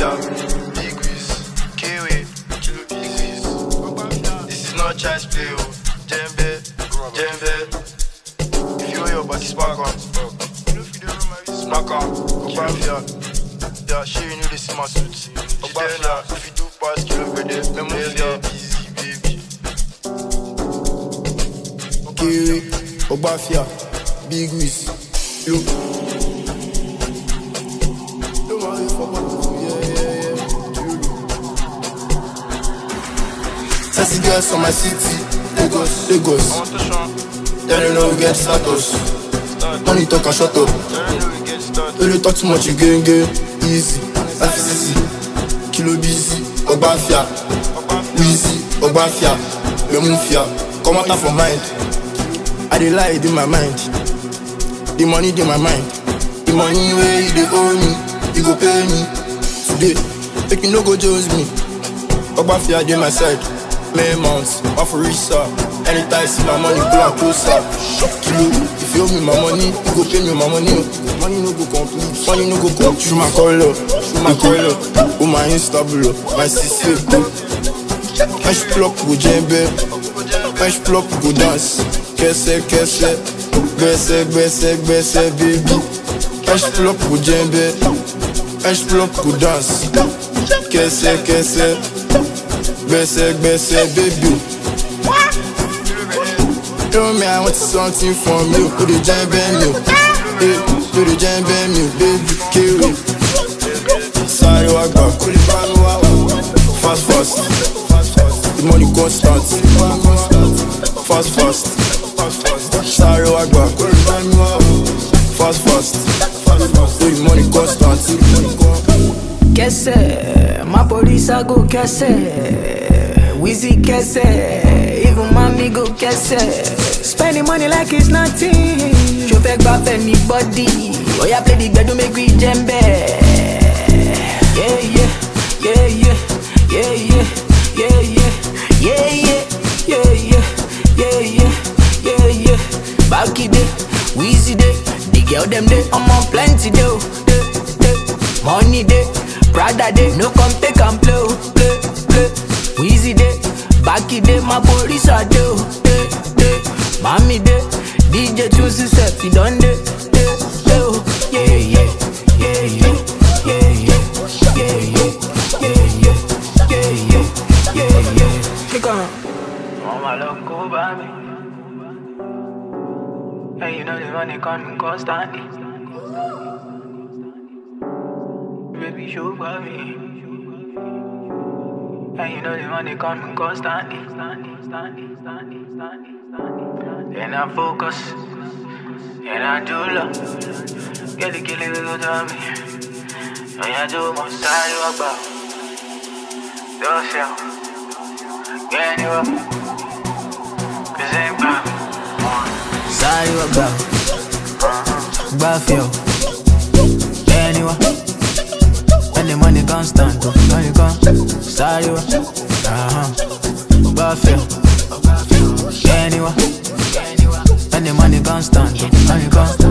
Ogbafia, Big Wiz, Kiwi, Kilo Big Wiz. This is not child's play, oh. Jembe, Jembe. If you want your body spark on, smack on. Ogbafia, yeah, she you know this is my suit. Ogbafia, if you do pass kilo grade, me move ya, easy baby. Kiwi, Ogbafia, Big Wiz, yo. Yo, man, you fuck up. Yeah, yeah, yeah. Sassy girls from my city, Lagos, Lagos. I want to show, Then you know we get status. start, Money talk and shut up. I know we get started. Don't you talk too much, you gain gain. Easy, FCC, Kilo busy, Ogbafia, Wheezy, Ogbafia, Lemufia. Come out from mind. I dey lie in my mind. The money in my mind. The money where you dey owe me, you go pay me today. Make you no go jose me. Ogbafia dey my side. May months, off for research. Anytime see my money, pull am closer. Kilo, if you owe me my money, you go pay me my money. Money no go complete, money no go complete. Through my color, through my color. Oh my instable, my CC go. Fresh plop go djembe, fresh plop go dance. Kese kese, gbese gbese gbese baby. Fresh plop go djembe, fresh plop go dance. Kese kese, gbese gbese baby. Tell me I want something from you, put the djembe me, hey, put the djembe me, baby, kill it. Sorry, I got cool, fast fast. The money constant. Fast fast. Sorry, I got fast fast. The money constant. Kese, my police I go kese. Wheezy kese, even mommy go kese. Spending money like it's nothing. Show fake back anybody. Oh yeah, play the gbedu make we jembe. Yeah yeah, yeah yeah, yeah yeah, yeah yeah, yeah yeah, yeah yeah, yeah yeah, yeah yeah. Back it day, Wheezy day, the girl them day, I'm on plenty day, oh, day, day. Money day, Prada day, no come take and play, oh, play, play. Wheezy day, back it day, my police are day, oh, day, day. Mommy day, DJ choose himself, he done day, day, day, oh. Yeah, yeah, yeah, yeah, yeah, yeah, yeah, yeah, yeah, yeah, yeah, yeah, yeah, yeah. Click on. Mama look over me. And you know the money coming constantly. Baby, show for me. And you know the money coming constantly. And I focus. And I do love. Get the killing we go to me. And I do my side work about. Yourself. Get you up. Cause ain't about. Side work about. Buffio. Anyway. When the money constant, oh, money come, sorry, uh-huh, Buffalo, anyway, when the money constant, oh, money come,